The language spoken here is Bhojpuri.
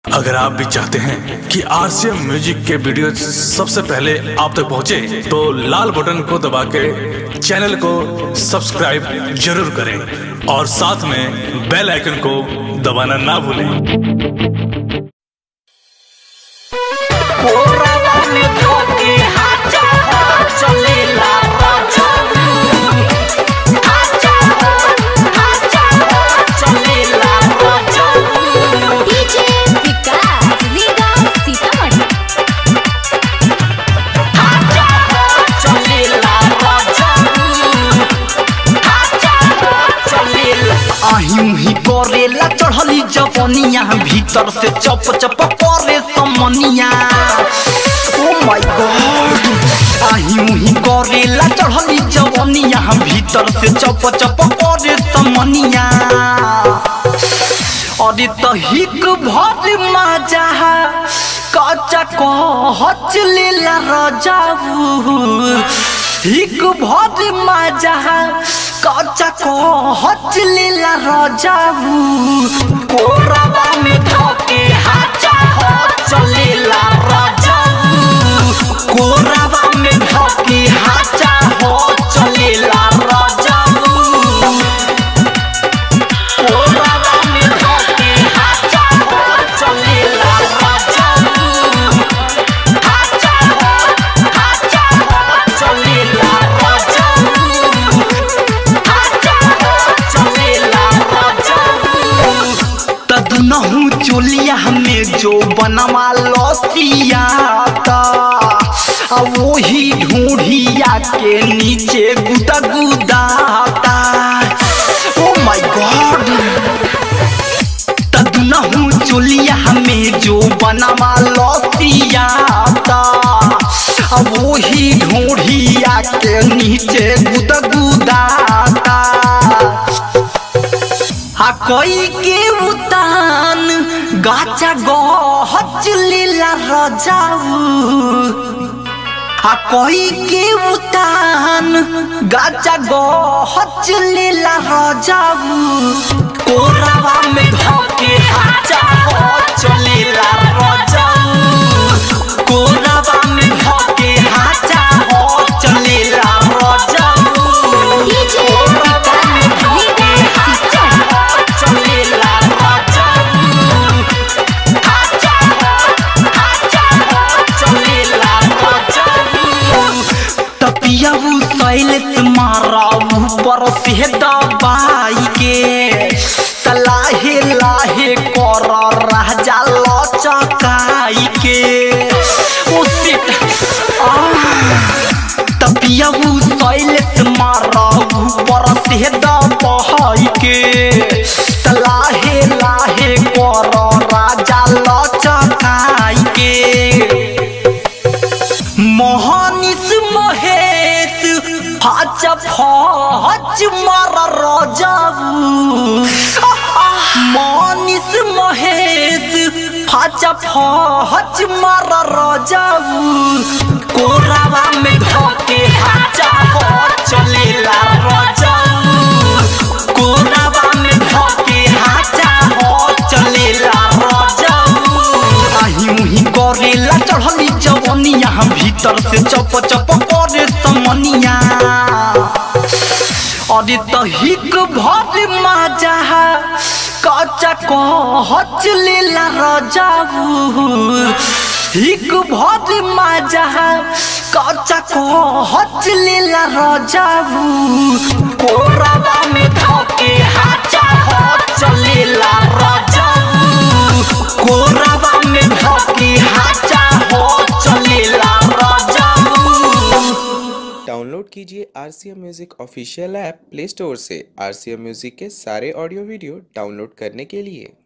अगर आप भी चाहते हैं कि आरसीएम म्यूजिक के वीडियो सबसे पहले आप तक पहुंचे, तो लाल बटन को दबा के चैनल को सब्सक्राइब जरूर करें और साथ में बेल आइकन को दबाना ना भूलें कोरावा में धोके हाचा चलेला राजाऊ हाचा हाचा चलेला राजाऊ डीजे विकास रीगा सीतामढ़ी हाचा चलेला राजाऊ हाचा चलेला আহিम ही करेला चढ़ली जवनिया भीतर से चप चप करे समनिया ओ माय गॉड আহিम ही करेला चढ़ली जवनिया भीतर से चप चप करे समनिया अरे तो हिक भर मजा कच्चा कहच लेला रजाऊ हिक भर मजा कच्चा कहच लेला रजाऊ कोरावा में धोके हाचा चलेला राजाऊ कोरावा में धोके हाचा चलेला राजाऊ कोरावा में धोके हाचा चलेला राजाऊ हाचा हाचा चलेला राजाऊ हाचा चलेला राजाऊ तदनहु चोलिया में जो बनवा लसियाता आ वही ढूंढिया के नीचे गुदा गुदाता ओ माय गॉड तदनहु चोलिया में जो बनवा लसियाता आ वही ढूंढिया के नीचे गुदा गुदाता आ कोई के उतान गाचा गहच लीला रजाऊ आ कोई के उतान गाचा गहच लीला रजाऊ कोरावा में धोके हाचा चलेला राजाऊ कोरावा में धोके हाचा चलेला राजाऊ डीजे विकास रीगा सीतामढ़ी चलेला राजाऊ हाचा हाचा चलेला राजाऊ तपियाऊ सैलेस माराऊ पर से दबाई के तलाहे लाहे कर राजा लचकाई के ओ सिट तपियाऊ सैलेस माराऊ पर से दबाई के तलाहे लाहे कर राजा लचकाई के मोहनिस महेश हच फच मार रजाऊ मोहनिस महेश हच फच मार रजाऊ कोरावा में धोके हाचा चलेला राजाऊ कोरावा में धोके हाचा चलेला राजाऊ আহিम ही करेला चढ़ली जवनिया भीतर से चप चप करे समनिया अरे तो हिक भर मजा कच्चा कहच लेला रजाऊ हिक भर मजा कच्चा कहच लेला रजाऊ कोरावा में धोके हाचा चलेला राजाऊ कोरावा में धोके हाचा चलेला राजाऊ डाउनलोड कीजिए R C M music official app play store से आर सी एम म्यूज़िक के सारे ऑडियो वीडियो डाउनलोड करने के लिए